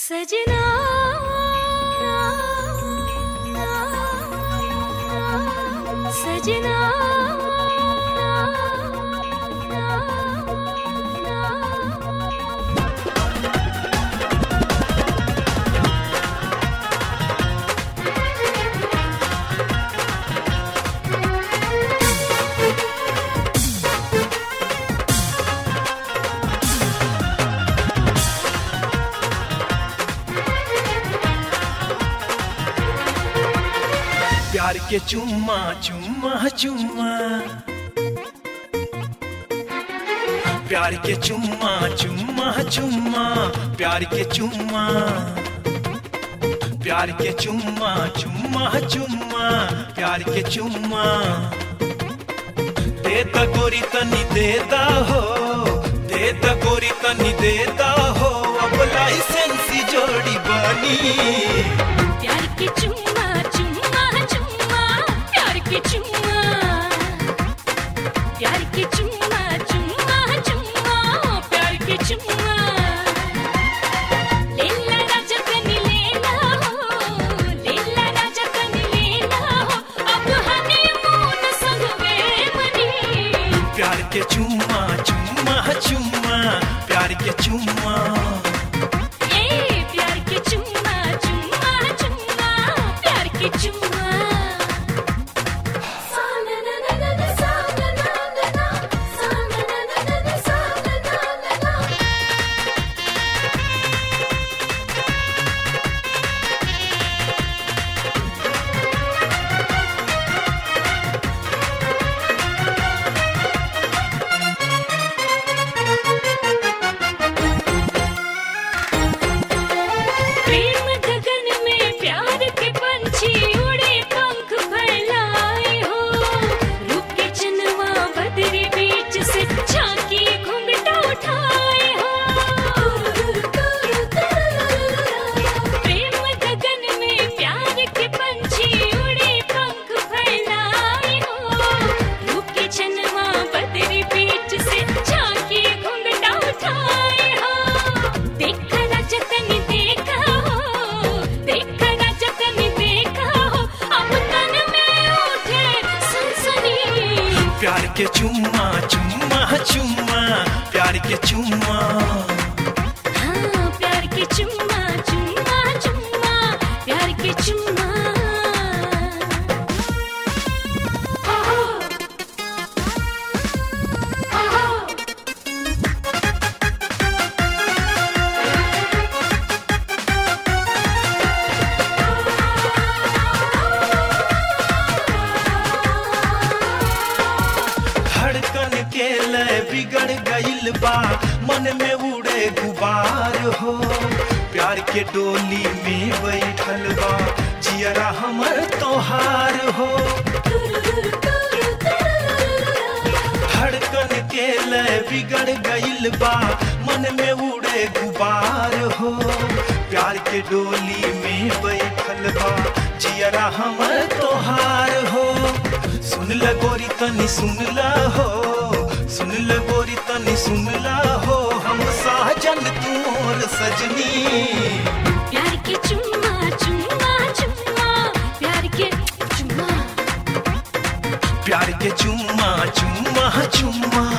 सजना सजना प्यार के चुम्मा चुम्मा चुम्मा प्यार के चुम्मा चुम्मा चुम्मा प्यार के चुम्मा प्यार के चुम्मा चुम्मा चुम्मा प्यार के चुम्मा देता गोरी तनी देता हो देता गोरी तनी देता हो अब लाइसेंसी जोड़ी बनी प्यार के चुम्मा चुम्मा चुम्मा प्यार के चुम्मा प्यार के चुम्मा चुम्मा चुम्मा प्यार के चुम्मा लेला राजा कनी लेला हो लेला राजा कनी लेला हो अब हनीमून संगवे मनी प्यार के चुम्मा चुम्मा चुम्मा प्यार के चुम्मा ए प्यार के चुम्मा चुम्मा चुम्मा प्यार के चुम्मा सा ना ना ना ना ना सा ना ना ना ना सा ना ना ना ना ना सा ना ना ना ना प्रेम गगन में प्यार के पंछी उड़े पंख फैलाए हो रूप के चनवा बदरी बीच से झांकी घुंघटा उठाए हो प्रेम गगन में प्यार के पंछी उड़े पंख फैलाए हो रूप के चनवा बदरी बीच से झांकी घुंघटा उठाए हो देखा ना जतन देखा हो देखा ना जतन देखा हो अब तन में उठे सनसनी प्यार के चुम्मा चुम्मा चुम्मा प्यार के चुम्मा हाँ प्यार के चुम्मा चुम्मा चुम्मा प्यार के चुम्मा आहो आहो धड़कन के लय बिगड़ गइल बा मन में उड़े गुबार हो प्यार के डोली में बैठल बा जियरा हमर तोहार हो धड़कन के लय बिगड़ गइल बा मन में उड़े गुबार हो प्यार के डोली में बैठल बा जियरा हमर तोहार हो सुन ल गोरी तनी सुन ल हो सुन ल गोरी तनी सुन ल हो हम साजन तू और सजनी प्यार के चुम्मा चुम्मा चुम्मा प्यार के चुम्मा प्यार के चुम्मा चुम्मा चुम्मा